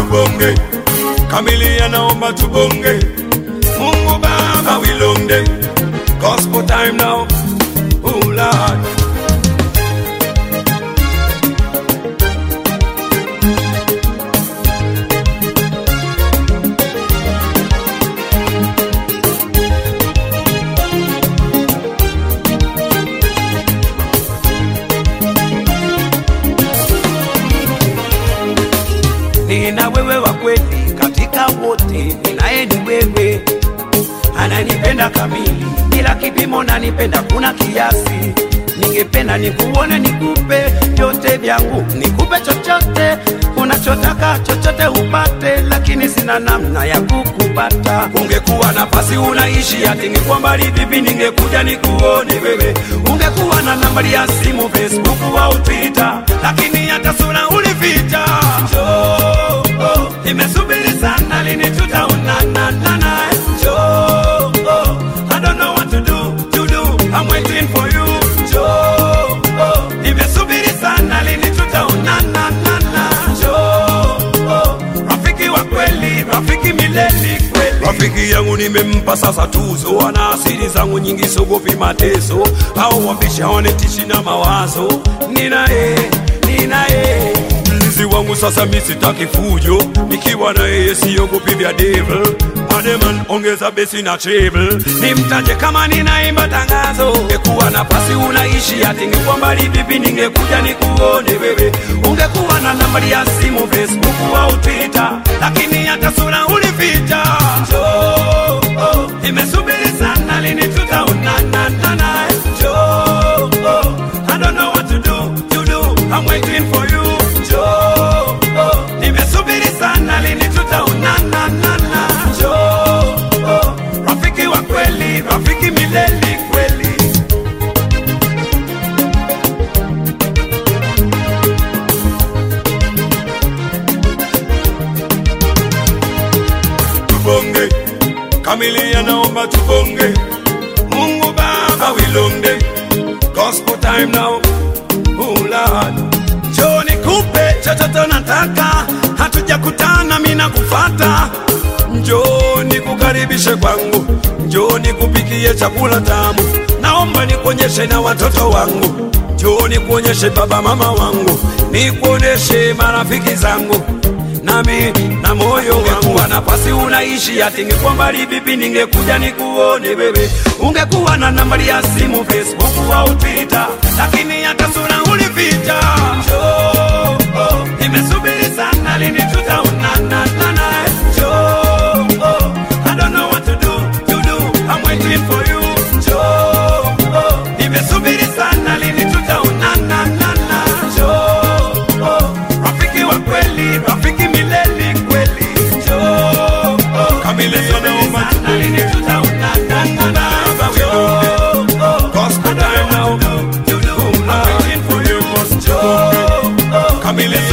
tubonge kamilia naomba tubonge mungu baba we long day gospel time now oh lord nina wewe wa kweli katika wote, ninaye ni wewe, ananipenda kamili bila kipimo, nanipenda kuna kiasi. Ningependa nikuone, nikupe vyote vyangu, nikupe chochote unachotaka, chochote upate, lakini sina namna ya kukupata. Ungekuwa nafasi unaishi ati ningekuwa mbali vipi, ningekuja nikuone wewe. Ungekuwa na nambari ya simu, Facebook au Twitter, lakini hata sura ulificha. Njoo, oh, nimesubiri sana, lini tutaonana nana? Njoo, oh, I don't know what to do, to do, I'm waiting for you. Njoo, oh, nimesubiri sana, lini tutaonana nana? Njoo, oh, rafiki wa kweli, rafiki milele kweli. Rafiki yangu nimempa sasa tuzo, ana asili zangu nyingi, sogopi mateso au wambisha wanetishi na mawazo. Ninaye, ninaye mlinzi wangu sasa, mi sitaki fujo, nikiwa na yeye siogopi vya devil. Ademan, ongeza besi na treble, nimtaje kama ninaimba tangazo. Ungekuwa nafasi unaishi ati ningekuwa mbali vipi, ningekuja nikuone wewe. Ungekuwa na nambari ya simu Facebook au Twitter, lakini hata sura ulificha. Njoo, oh, nimesubiri sana, lini tutaonana nana? Njoo, oh, I don't know what to do, to do, I'm waiting for you. Njoo, oh, nimesubiri sana, lini tutaonana nana? Njoo, oh, rafiki wa kweli, rafiki milele kweli. tubonge kamilia naomba tubonge mungu baba wilonde gospel time now oh lord njoo nikupe chochote nataka hatujakutana mina kufata njoo nikukaribishe kwangu njoo nikupikie chakula tamu naomba nikuonyeshe na watoto wangu njoo nikuonyeshe baba mama wangu nikuonyeshe marafiki zangu nami na moyo wangu wa nafasi unaishi ati ningekuwa mbali vipi ningekuja nikuone wewe ungekuwa na nambari ya simu facebook au twitter lakini hata sura ulificha Njoo, oh, nimesubiri sana lini tutaonana nana Njoo, oh, I don't know what to do, to do, I'm waiting for you Njoo, oh, nimesubiri sana lini tutaonana nana Njoo, oh, rafiki wa kweli, rafiki milele kweli Njoo, oh, kamile sana sana lini tutaonana nana Njoo, oh, gospel time now, to do, I'm waiting for you Njoo, oh, kamile